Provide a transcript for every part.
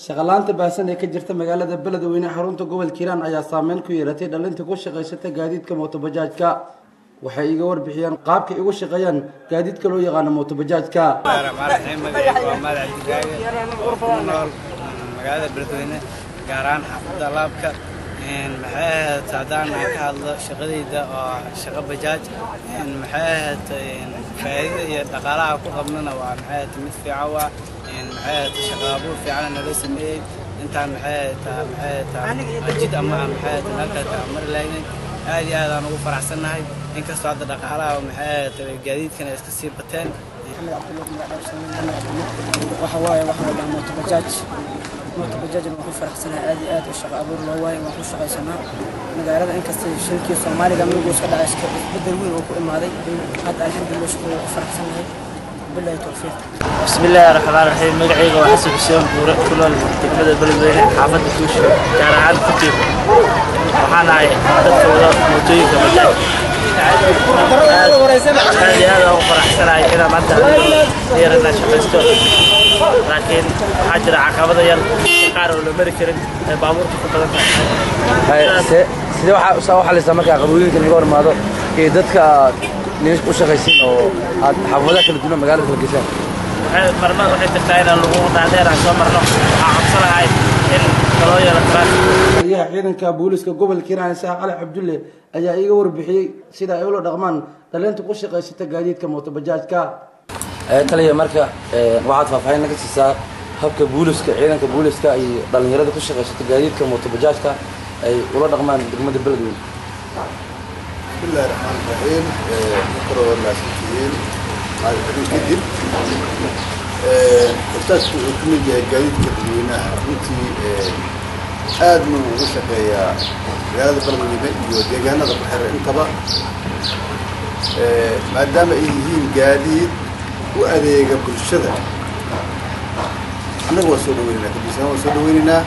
shaqalaanta baahsan ee ka jirta magaalada beledweyne xarunta gobolka hiiraan ayaa saameyn ku yeelatay dhalinta ku shaqaysata gaadiidka mootobajaajka waxay iga warbixiyeen qaabka ay ugu shaqeeyaan gaadiidka loo yaqaano mootobajaajka magaalada beledweyne gaar ahaan xaafadda laabka maxay ahayd haddaan aan ka hadlo shaqadayda oo shaqo bajaaj maxay ahayd faa'iida iyo dhaqaalaha ku qabnana waa maxay ahayd mid fiican waa maxay ahayd shaqo abuur fiican nala sameeyey intaan maxay ahayd maxay ahayd jid ama maxay ahayd halkaas aan mari lahaynay aad iyo aad aan ugu faraxsannahay inkastoo hadda dhaqaalaha maxay ahayd gaadiidkana iska sii bateen waxa waaye waxa waa mooto bajaaj mooto bajaajna waan ku faraxsanahay aad iyo aad u shaqo abuur loo waaye waan ku shaqaysanaa magaalada inkasta shilkii soomaaliga migu iska dhacay iska isbedel weyn oo ku imaaday hadda alxamdulillah shukr waan ku faraxsanahay billahi tawfiiq بسم الله الرحمن الرحيم مقعيقة وحسن حسين بورة كل تكمل البلدوين حافظ كوش جارعان كتير وحانا هاي dadka wada mootooyinka bajaaj aad iyo aad ugu faraxsanahay inaan hadda yarana shaqaysto laakiin waxaa jira caqabada yar qaar oo la mari karin ee baabuurta ku badan tahay sidee waxaa u xalisaa markaa qabooyinka naga hormaado iyo dadka nin u shaqaysin oo aad xaafadaha kala duwan magaalada kala geshaan marmar waxay jirtaa inaan lagu dhaadheer aan soo marno waxaa codsanahay in kaloo yeelo taraafik taliyaha ciidanka booliska gobolka hiiraan isaaq cali cabdulle ayaa iiga warbixiyey sida ay ula dhaqmaan dhalinta ku shaqaysata gaadiidka mootobajaajka taliya marka waxaad faahfaahin naga siisaa habka booliska ciidanka booliska iyo dhallinyarada ku shaqaysata gaadiidka mootobajaajka ay ula dhaqmaan degmada beledweyne بسم الله الرحمن الرحيم شكرا والناس كثير هذا الحديث كذب قلتاش كمية جاي جديد كدوينها runtii aad ma ugu shaqeeyaa magaalada beledweyne iyo deegaanada baxer intaba maadaama ay yihiin gaadiid u adeega bulshada annaga waa soo dhaweynaynaa kabisaan waa soo dhaweynaynaa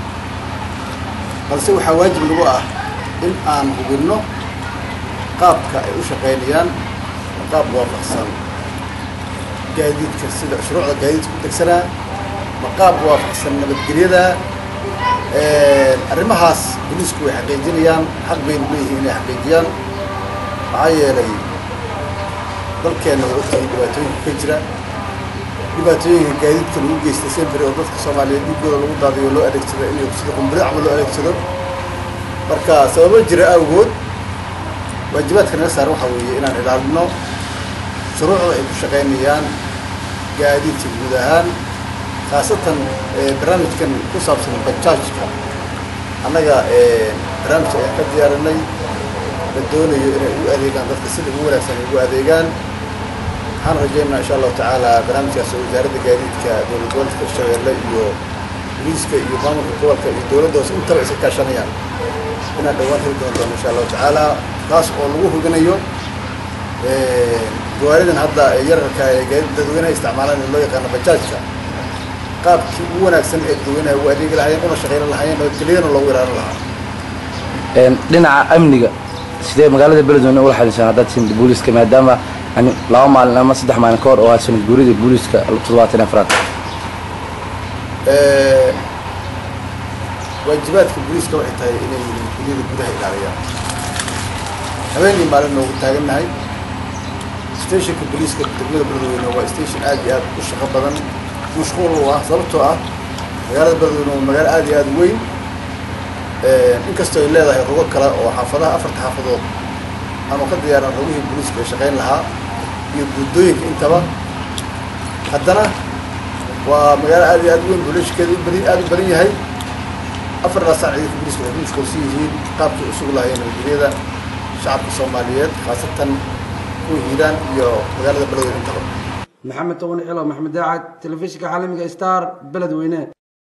balse waxaa waajib nagu ah in aan hubinno qaabka ay u shaqaynayaan qaab waafaqsan gaadiidka sida shuruucda gaadiidka ku degsanaa ma qaab waafaqsan nabadgelyada arrimahaas booliisku way xaqiijinayaan xaq baynu leeyihiin inay xaqiijiyaan maxaa yeelay dalkeenna waa ogtahay dhibaatooyinka ka jira dhibaatooyinka gaadiidka lagu geysta semberi oo dadka soomaaliyeed dhiigooda lagu daadiyo loo adeegsado inay sida qumbiri camal loo adeegsado marka sababo jira awgood waajibaadka naga saaran waxaa weeye inaan ilaalino shuruucda ay ku shaqaynayaan gaadiidka guud ahaan khaasatan barnaamijkan ku saabsan bajaajka annaga barnaamijka ayaan ka diyaarinay la doonayo inay ugu adeegaan dadka sida ugu wanaagsan ay ugu adeegaan waxaan rajaynaa insha allahu tacaala barnaamijkaas oo wasaaradda gaadiidka dowlad gobolka shabeelle iyo booliiska iyo maamulka gobolka iyo dowladda hoose intaba iska kaashanayaan inaan dhawaan heli doon doono insha allahu tacaala taas oo lagu hubinayo gawaaridan hadda yararka ee gaadiid dadweynaha isticmaalaan ee loo yaqaano bajaajka qaabkii ugu wanaagsan ee dadweynaha ugu adeegi lahaayeen una shaqayna lahaayeen nabadgelyadana loogu ilaalin lahaa dhinaca amniga sidee magaalada beledweyne ula xaliisaan haddaad siin booliska maadaama yani laba maalin ama saddex maalin ka hor oo aad sanad guurida booliska toddobaatan afraad waajibaadka booliiska waxay tahay inay nabadgelyada gudaha ilaaliyaan habeenii maalin noogu taagannahay stationka booliiska degmada beledweyne waa station aad iyo aad u shaqo badan mashquul u ah sababtoo ah magaalada beledweyne waa magaalo aad iyo aad u weyn inkastoo ay leedahay rugo kale oo xaafadaha afarta xaafadood ama ka diyaaran rugihii booliiska ay shaqayn lahaa iyo guddooyinka intaba haddana waa magaalo aad iyo aad u weyn booliiskeeda aad u badan yahay afartaa saac ciidanka booliiska waxay ku mashquulsan yihiin qaabkii usugu lahaayeen nabadgelyada shacabka soomaaliyeed khaasatan kuwa hiiraan iyo magaalada beledweyne intaba maxamed toban cilo maxamed daacad telefishinka caalamiga star beledweyne